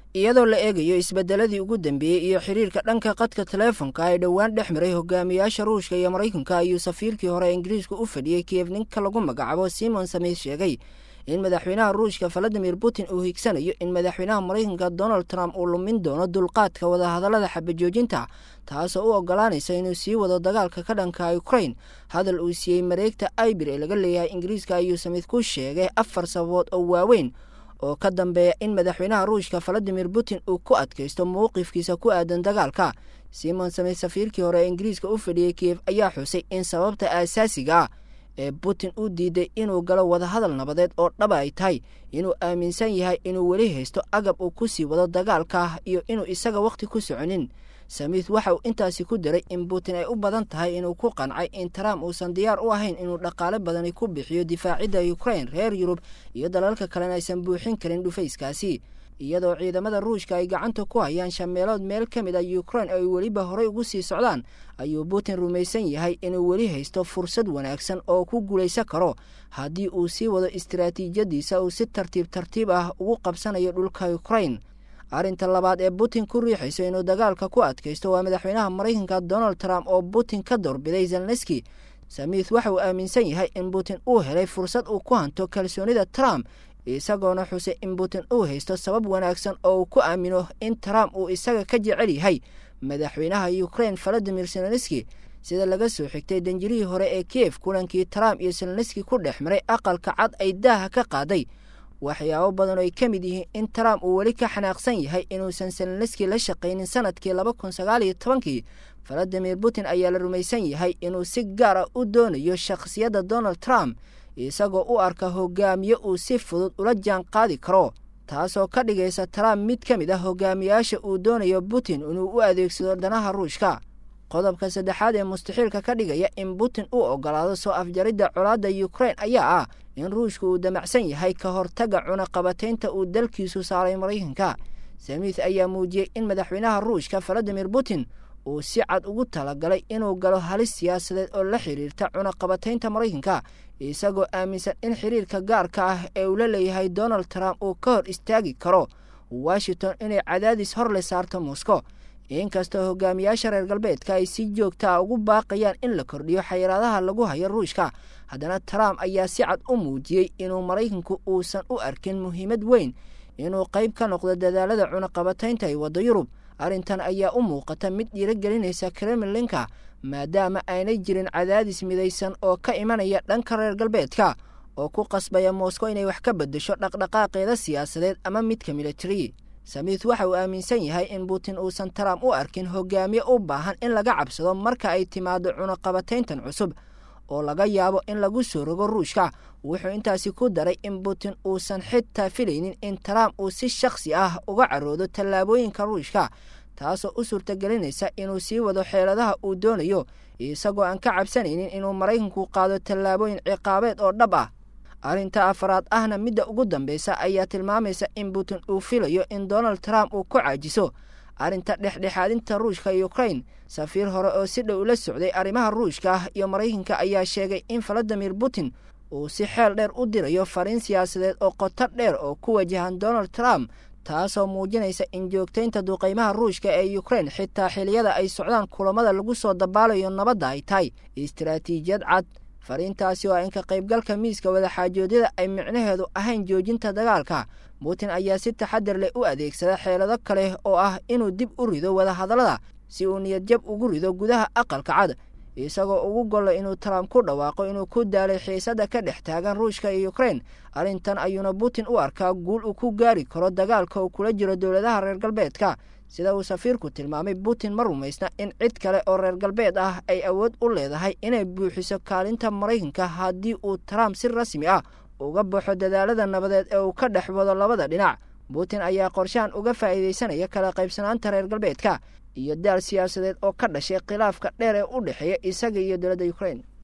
iyadoo la eegayo isbedeladii ugu dambeeyey iyo xiriirka dhanka qadka taleefonka ee dhowaan dhex maray hogaamiyaasha ruushka iyo maraykanka ayuu safiirkii hore ingiriiska u fadhiyey kiev ninka lagu magacaabo simon samith sheegay in madaxweynaha ruushka valadimir putin uu higsanayo in madaxweynaha maraykanka donald trump uu lumin doono dulqaadka wadahadallada xabajoojinta taasoo u ogolaanaysa inuu sii wado dagaalka ka dhanka ukrain hadal uu siiyey mareegta ibir ee laga leeyahay ingiriiska ayuu samith ku sheegay afar sababood oo waaweyn oo ka dambeeya in madaxweynaha ruushka valadimir putin uu ku adkaysto mowqifkiisa ku aadan dagaalka simon samith safiirkii hore ee ingiriiska u fadhiyey kiev ayaa xusay in sababta aasaasiga ah ee putin u diiday inuu galo wadahadal nabadeed oo dhaba ay tahay inuu aaminsan yahay inuu weli haysto agab uu ku sii wado dagaalka iyo inuu isaga wakhti ku soconin samith waxa uu intaasi ku daray in putin ay u badan tahay inuu ku qancay in trump uusan diyaar u ahayn inuu dhaqaale badani ku bixiyo difaacidda ukrain reer yurub iyo dalalka kalena aysan buuxin karin dhufayskaasi iyadoo ciidamada ruushka ay gacanta ku hayaan shameelood meel ka mid a ukrain ay weliba horey ugu sii socdaan ayuu putin rumaysan yahay inuu weli haysto fursad wanaagsan oo ku guulaysan karo haddii uu sii wado istaraatiijiyadiisa uu si tartiib tartiib ah ugu qabsanayo dhulka ukrain arrinta labaad ee putin ku riixayso inuu dagaalka ku adkaysto waa madaxweynaha maraykanka donald trump oo putin ka doorbiday zelneski samith waxa uu aaminsan yahay in putin uu helay fursad uu ku hanto kalsoonida trump isagoona xusay in putin uu haysto sabab wanaagsan oo uu ku aamino in trump uu isaga ka jecel yahay madaxweynaha ukrain valadimir selneski sida laga soo xigtay danjirihii hore ee kiev kulankii trump iyo selneski ku dhex maray aqalka cad ay daaha ka qaaday waxyaabo badan oo ay ka mid yihiin in trump uu weli ka xanaaqsan yahay inuusan selneski la shaqaynin sanadkii laba kun sagaal iyo tobankii valadimir putin ayaa la rumaysan yahay inuu si gaar ah u doonayo shakhsiyadda donald trump isagoo u arka hogaamiye uu si fudud ula jaan qaadi karo taasoo ka dhigaysa trump mid ka mid ah hogaamiyaasha uu doonayo putin inuu u adeegsado danaha ruushka qodobka saddexaad ee mustaxiilka ka dhigaya in putin uu ogolaado soo afjaridda colaadda ukrain ayaa ah in ruushka uu damacsan yahay ka hortagga cunaqabataynta uu dalkiisu saaray maraykanka samith ayaa muujiyey in madaxweynaha ruushka valadimir putin uu si cad ugu talagalay inuu galo halis siyaasadeed oo la xiriirta cunaqabataynta maraykanka isagoo aaminsan in xiriirka gaarka ah ee uu la leeyahay donald trump uu ka hor istaagi karo washington inay cadaadis hor le saarto moscow inkastoo hogaamiyaasha reer galbeedka ay si joogta a ugu baaqayaan in la kordhiyo xayiraadaha lagu hayo ruushka haddana trump ayaa si cad u muujiyey inuu maraykanku uusan u arkin muhiimad weyn inuu qayb ka noqdo dadaalada cunaqabataynta ay waddo yurub arrintan ayaa u muuqata mid dhiirogelinaysa kremlinka maadaama aanay jirin cadaadis midaysan oo ka imanaya dhanka reer galbeedka oo ku qasbaya moscow inay wax ka beddesho dhaqdhaqaaqeeda siyaasadeed ama midka militari samith waxa uu aaminsan yahay in putin uusan trump u arkin hogaamiye u baahan in laga cabsado marka ay timaado cunaqabatayntan cusub oo laga yaabo in lagu soo rogo ruushka wuxuu intaasi ku daray in putin uusan xitaa filaynin in trump uu si shakhsi ah uga caroodo tallaabooyinka ruushka taasoo u suurtagelinaysa inuu sii wado xeeladaha uu doonayo isagoo aan ka cabsanaynin inuu maraykanku qaado tallaabooyin ciqaabeed oo dhab ah arrinta afaraad ahna midda ugu dambeysa ayaa tilmaamaysa in putin uu filayo in donald trump uu ku caajiso arrinta dhexdhexaadinta ruushka iyo ukrain safiir hore oo si dhow ula socday arrimaha ruushka iyo maraykanka ayaa sheegay in valadimir putin uu si xeel dheer u dirayo fariin siyaasadeed oo qoto dheer oo ku wajahan donald trump taasoo muujinaysa in joogtaynta duqaymaha ruushka ee ukrain xitaa xiliyada ay socdaan kulamada lagu soo dabaalayo nabadda ay tahay istaraatiijiyad cad fariintaasi oo in ka qaybgalka miiska wadaxaajoodyada ay micnaheedu ahayn joojinta dagaalka putin ayaa si taxadar leh u adeegsada xeelado kale oo ah inuu dib u rido wadahadallada si uu niyadjab ugu rido gudaha aqalka cad isagoo ugu gollo inuu trump ku dhawaaqo inuu ku daalay xiisadda ka dhex taagan ruushka iyo ukrain arrintan ayuuna putin u arkaa guul uu ku gaari karo dagaalka uu kula jiro dowladaha reer galbeedka sida uu safiirku tilmaamay putin ma rumaysna in cid kale oo reer galbeed ah ay awood u leedahay inay buuxiso kaalinta maraykanka haddii uu trump si rasmi ah uga baxo dadaalada nabadeed ee uu ka dhex wado labada dhinac putin ayaa qorshahan uga faa'iidaysanaya kala qaybsanaanta reer galbeedka iyo daal siyaasadeed oo ka dhashay khilaafka dheer ee u dhexeeya isaga iyo dowladda ukrain